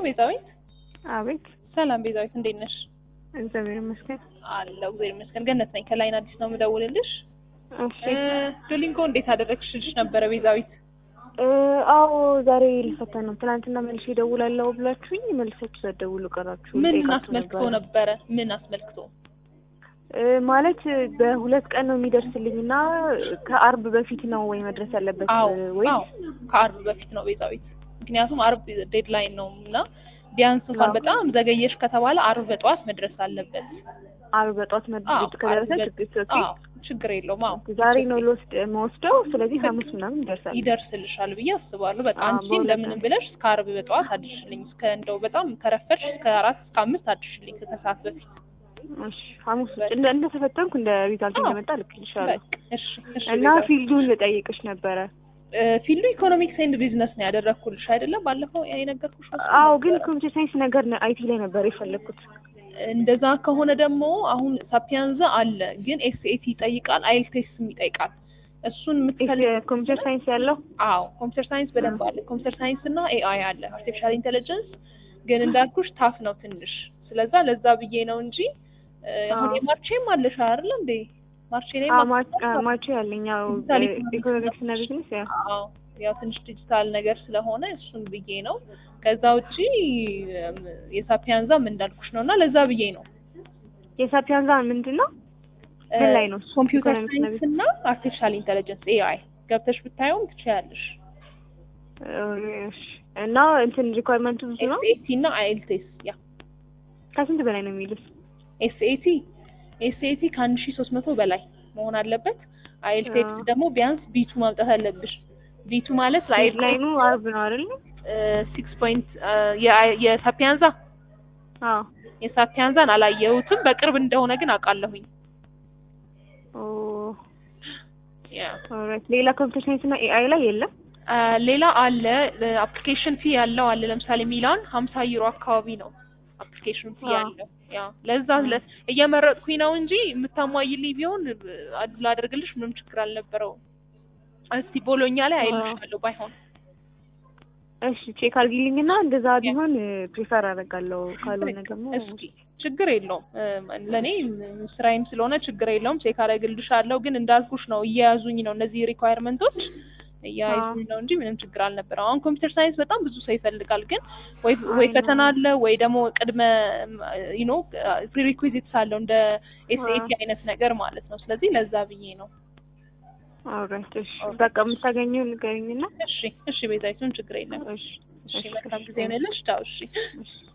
ቤዛዊት? አቤት። ሰላም ቤዛዊት፣ እንዴት ነሽ? እግዚአብሔር ይመስገን። አለሁ እግዚአብሔር ይመስገን። ገነት ነኝ ከላይን አዲስ ነው የምደውልልሽ። እሺ። ዱሊንጎ እንዴት አደረግሽ ልሽ ነበረ ቤዛዊት? እ አዎ ዛሬ ልፈተን ነው። ትናንትና መልሼ እደውላለሁ ብላችሁኝ መልሳችሁ ሳትደውሉ ቀራችሁ። ምን ልጠይቃችሁ አስመልክቶ ነበረ። ነበረ? ምን አስመልክቶ? እ ማለት በሁለት ቀን ነው የሚደርስልኝ እና ከአርብ በፊት ነው ወይ መድረስ ያለበት አዎ ወይ አዎ ከአርብ በፊት ነው ቤዛዊት። ምክንያቱም አርብ ዴድላይን ነው እና ቢያንስ እንኳን አዎ። በጣም ዘገየሽ ከተባለ አርብ በጠዋት መድረስ አለበት። አርብ በጧት አዎ መድረስ ከደረሰ አርብ ችግር በ- ኦኬ። አዎ ችግር የለውም። አዎ ዛሬ ነው ልወስድ መወስደው። ስለዚህ ሐሙስ ምናምን ይደርሳል። ይደርስልሻል ብዬ አስባለሁ። በቃ አዎ፣ አንቺ በሁለት እንደምንም ቀን። ብለሽ እስከ አርብ በጠዋት አድርሽልኝ። እስከ እንደው በጣም ከረፈድሽ እስከ አራት እስከ አምስት አድርሽልኝ ከሰዓት በፊት። እሺ ሐሙስ ውስጥ እንደ እንደተፈተንኩ እንደ ሪዛልት አዎ። እንደመጣ ልክልሻለሁ። በቃ እሺ እሺ። እና ቤዛዊት። ፊልዱን ልጠይቅሽ ነበረ። እ፣ ፊልዱ ኢኮኖሚክስ ኤንድ ቢዝነስ ነው ያደረግኩልሽ አይደለም? ባለፈው የነገርኩሽ እሱ አዎ ግን ነበረ። ኮምፒውተር ሳይንስ ነገር አይቲ ላይ ነበር የፈለግኩት። እንደዛ ከሆነ ደግሞ አሁን ሳፒያንዛ አለ፣ ግን ኤስኤቲ ይጠይቃል፣ አይልቴስም ይጠይቃል። እሱን የምትፈልግ ኮምፒውተር ሳይንስ ያለው አዎ ኮምፒውተር ሳይንስ በደንብ አለ። ኮምፒውተር ሳይንስ እና ኤአይ አለ፣ አርቲፊሻል ኢንቴሊጀንስ ግን እንዳልኩሽ ታፍ ነው ትንሽ። ስለዛ ለዛ ብዬ ነው እንጂ እ፣ አሁን አዎ። የማርቼም አለሽ አይደል እንዴ? ማርቼ ላይ አዎ ማ- አ- ማቹ ያለኝ ያው ዲጂታል ኢኮኖሚክስ እና ቢዝነስ ያው አዎ ያው ትንሽ ዲጂታል ነገር ስለሆነ እሱን ብዬ ነው። ከዛ ውጪ እም፣ የሳፒያንዛም እንዳልኩሽ ነው እና ለዛ ብዬ ነው የሳፒያንዛ ምንድን ነው? ምን ላይ ነው? ኮምፒውተር ኢኮኖሚክስ እና ሳይንስ እና አርቲፊሻል ኢንቴሊጀንስ ኤአይ ገብተሽ ብታየውም ትችያለሽ። እሺ። እና እንትን ሪኳርመንቱ ብዙ ነው። ኤስኤቲ እና አይኤልቲኤስ ያ ከስንት በላይ ነው የሚሉት? ኤስኤቲ ኤስኤቲ ከአንድ ሺ ሶስት መቶ በላይ መሆን አለበት። አይኤልቲኤስ አዎ። ደግሞ ቢያንስ ቢቱ ማምጣት አለብሽ። ቢቱ ማለት ላይኑ አርብ ነው አይደል? ሲክስ ፖይንት የሳፒያንዛ አዎ። የሳፒያንዛን አላየሁትም በቅርብ እንደሆነ ግን አውቃለሁኝ። ኦ ያ ኦልራይት። ሌላ ኮምፒውተር ሳይንስ እና ኤአይ ላይ የለም? አ፣ ሌላ አለ አፕሊኬሽን ፊ ያለው አለ። ለምሳሌ ሚላን ሀምሳ ዩሮ አካባቢ ነው አፕሊኬሽን ፊ አዎ። ያለው። ያ ለዛ ለ- እየመረጥኩኝ ነው እንጂ የምታሟይልኝ ቢሆን አ- ላደርግልሽ ምንም ችግር አልነበረውም። እስቲ ቦሎኛ ላይ አዎ። አይልሻለሁ ባይሆን እሺ ቼክ አድርጊልኝ እና እንደዛ ቢሆን ፕሪፈር አደርጋለሁ። ካልሆነ ደግሞ እስኪ ችግር የለውም እ፣ ለእኔ ም- ስራዬም ስለሆነ ችግር የለውም። ቼክ አደርግልሻለሁ። ግን እንዳልኩሽ ነው እየያዙኝ ነው እነዚህ ሪኳየርመንቶች እያያዙኝ ነው እንጂ ምንም ችግር አልነበረም። አሁን ኮምፒውተር ሳይንስ በጣም ብዙ ሰው ይፈልጋል። ግን ወይ ወይ አይ ነው። ፈተና አለ ወይ ደግሞ ቅድመ ዩ ኖ ፕሪሪኩዊዚትስ አለው እንደ ኤስኤቲ አይነት ነገር ማለት ነው። ስለዚህ ለዛ ብዬ ነው። ኦልራይት። እሺ በቃ የምታገኘው ንገሪኝና እሺ እሺ፣ ቤዛዊቱን ችግር የለም። እሺ እሺ መልካም ጊዜ ነው። ቻው። እሺ እሺ